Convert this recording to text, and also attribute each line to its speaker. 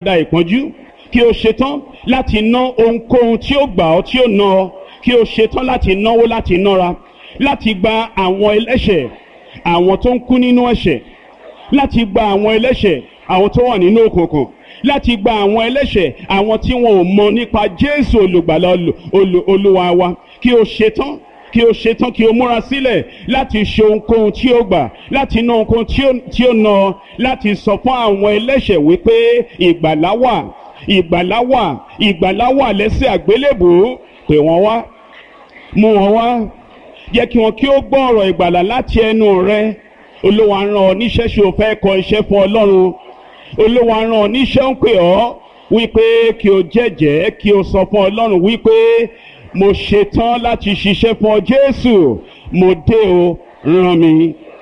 Speaker 1: da ìpọ́njú kí o ṣetán láti ná ohunkóhun tí ó gbà ọ́ tí ó ná ọ kí o ṣetán láti náwó láti nára láti gba àwọn ẹlẹ́ṣẹ̀ àwọn tó ń kú nínú ẹ̀ṣẹ̀ láti gba àwọn ẹlẹ́ṣẹ̀ àwọn tó wà nínú òkùnkùn láti gba àwọn ẹlẹ́ṣẹ̀ àwọn tí wọn ò mọ nípa Jésù olùgbàlà olúwa wa kí o ṣetán kí o ṣetán kí o múra sílẹ̀ láti ṣe ohunkóhun tí o gbà láti ná ohunkóhun tí o ná láti sọ fún àwọn ẹlẹ́ṣẹ̀ wípé ìgbàlá wà ìgbàlá wà ìgbàlá wà lẹ́sẹ̀ àgbélébùú pè wọ́n wá mú wọn wá jẹ́ kí wọn kí ó gbọ́ ọ̀rọ̀ ìgbàlà láti ẹnu rẹ olúwa rán ọ níṣẹ́ ṣe o fẹ́ kọ iṣẹ́ fún ọlọ́run olúwa rán ọ níṣẹ́ ń pè ọ́ wípé kí o jẹ́jẹ́ kí o sọ fún ọlọ́run wípé mo ṣetán láti ṣiṣẹ́ fún ọ jésù mo dé o rán mi